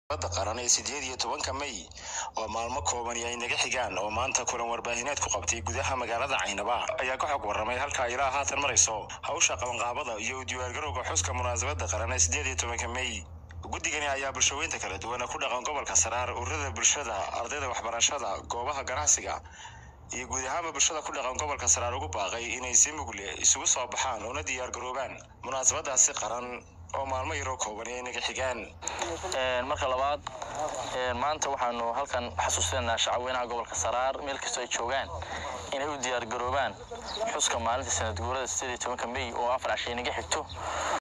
da qaran ee sideed iyo tobanka may oo maalmo koobani ay naga xigaan oo maanta kulan warbaahineed ku qabtay gudaha magaalada caynaba ayaa ka xog warramay halkaa ilaa haatan marayso hawsha qabanqaabada iyo u diyaargarowga xuska munaasabadda qaran ee sideed iyo tobanka may guddigani ayaa bulshaweynta kala duwan ku dhaqan gobolka saraar ururada bulshada ardayda waxbarashada goobaha ganacsiga iyo guud ahaanba bulshada ku dhaqan gobolka saraar ugu baaqay inay si mugle isugu soo baxaan una diyaargaroobaan munaasabadaasi qaran oo maalmo yaroo kooban ay naga xigaan marka labaad maanta waxaanu halkan xasuusinaynaa shacabweynaha gobolka saraar meel kastoo ay joogaan inay u diyaargaroobaan xuska maalinta sanad guurada sideed iyo tobanka may oo afar cashay naga xigto